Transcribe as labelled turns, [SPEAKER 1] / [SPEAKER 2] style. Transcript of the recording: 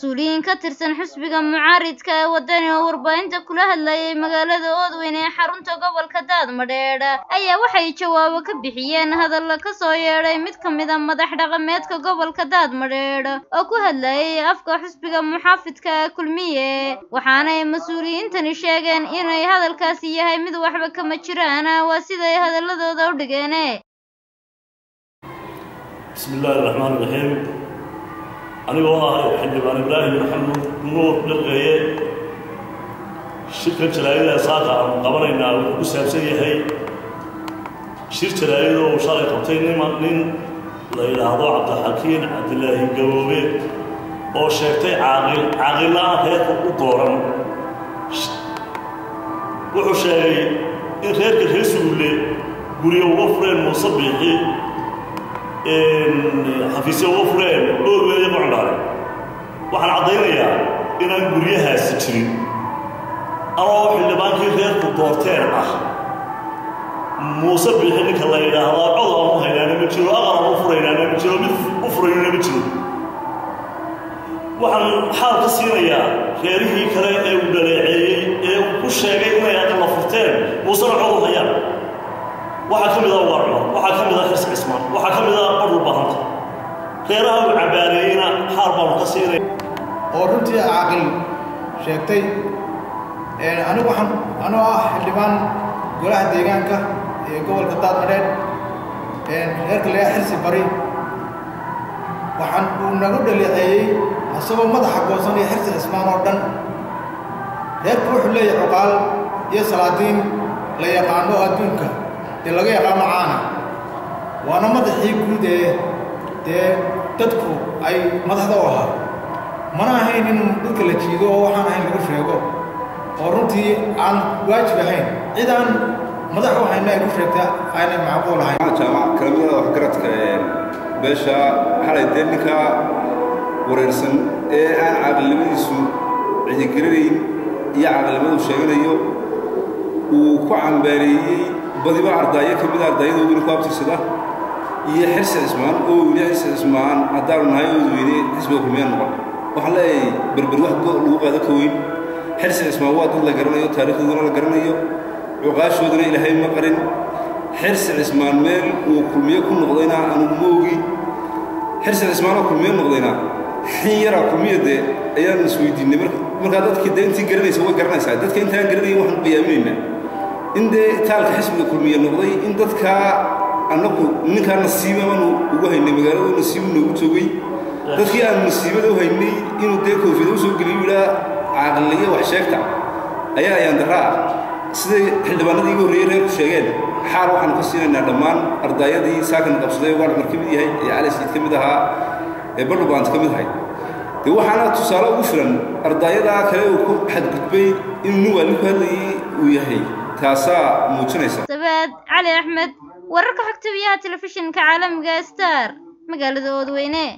[SPEAKER 1] mas-uuliyiin ka tirsan xisbiga mucaaridka ee wadani oo warbaahinta kula hadlayay magaalada oodweyn ee xarunta gobolka daadmadheedh ayaa waxay jawaabo ka bixiyeen hadalla ka soo yeedhay mid ka mid a madax dhaqameedka gobolka daadmadheedh oo ku hadlayay afka xisbiga muxaafidka ee kulmiye waxaanay mas-uuliyiintani sheegeen inay hadalkaasi yahay mid waxba kama jiraan waa siday hadaladooda u dhigeen
[SPEAKER 2] bismi illaahi raxmaan raxiim anigoo ah xildhibaan ibraahim maxamuud nuur dhirqeeye shirkan jaraa'ida saaka aanu qabanaynaa wuxuu ku saabsan yahay shir jaraa'id oo uu shalay qabtay nima nin la yidhaahdo cabdixakiin cabdilaahi gaboobe oo sheegtay caaqil caaqilla-aan reerka u dooran wuxuu sheegay in reerka reer sugulle guryo uga fureen muuse biixi xafiisya uga fureen oorweelaya qocndhaale waxaan caddaynayaa inaan guryahaasi jirin anoo xildhibaankii reerku doorteen ah muuse biixi ninka la yidhaahdaa cod aan u haynaana ma jiro aqal aan u furaynaana ma jiro mid u furaynana ma jiro waxaan xaal ka siinayaa reerihii kale ee uu dhaleeceeyey ee uu ku sheegay inay aqalla furteen muusena cod u hayaan waxaa ka mid ah waa cumar waxaa ka mid ah xirsi cismaan waxaa ka mid ah badhul bahanta reeraha uu cabaareeyeyna xaal baanu ka siinay
[SPEAKER 3] oo runtii caaqil sheegtay anigu waxaan anoo ah xildhibaan golaha deegaanka ee gobolka daadmadheed reerka laga xirsi bari waxaan uu nagu dhaleeceeyey isagoo madaxa goosan iyo xirsi cismaan oo dhan reerku wuxuu leeyahay cuqaal iyo salaadiin la yaqaano adduunka dee laga yaqaano caana waana madaxii guud ee dee dadku ay madaxda u ahaa mana ahayn in dhulka la jiido oo waxaan ahayn lagu sheego oo runtii aan waajib ahayn cid aan madax u hayna ay ku sheegta aanay macquul ahayn
[SPEAKER 4] jaamac kalamida waxgaradka beesha xalay dee ninka wareersan ee aan caaqilnimadiisu cidigaranayn iyo caaqilnimadu sheeganayo uu ku cambaareeyey badiba ardaayo ka mida ardaayada weli ku abtirsada iyo xirsi cismaan oo weli xirsi cismaan haddaanu nahay oodweyne xisbiga kulmiya noqon waxaan leeyahay berber wax lagu qaado ka weyn xirsi cismaan waa dad la garanayo taariikhdoodana la garanayo cuqaashoodana ilaahay ma qarin xirsi cismaan meel uu kulmiye ku noqdayna anugu ma ogi xirsi cismaanoo kulmiye noqdayna xin yaraa kulmiya dee ayaan isweydiinay markaa dadkii dee intii garanaysa way garanaysaa dadka intaan garanayn waxaan qiyaaminaynaa in dee taalka xisbiga kulmiye noqday in dadkaa annagu ninkaa nasiibamanu ugu haynay magaalada nasiibu noogu joogay dadkii aanu nasiibada u haynay inuu dee koofiyada usoo geliyo yidhaa caaqilaya wax sheegta ayaa ayaan darra ah siday xildhibaanadii iga horreeyey reerku sheegeen xaal waxaanu ka siinaynaa dhammaan ardaayadii saakan qabsaday waa cumar ka mid yahay ee cali siid ka mid ahaa ee badhubaant ka mid ahay dee waxaana tusaale ugu filan ardaayadaa kale uu ku xadgudbay inuu nin waalin ku hadlayay uu yahay taasaa muujinaysa
[SPEAKER 1] sabaad cali axmed wararka xogta biyaha telefishinka caalamiga star magaalada oodweyne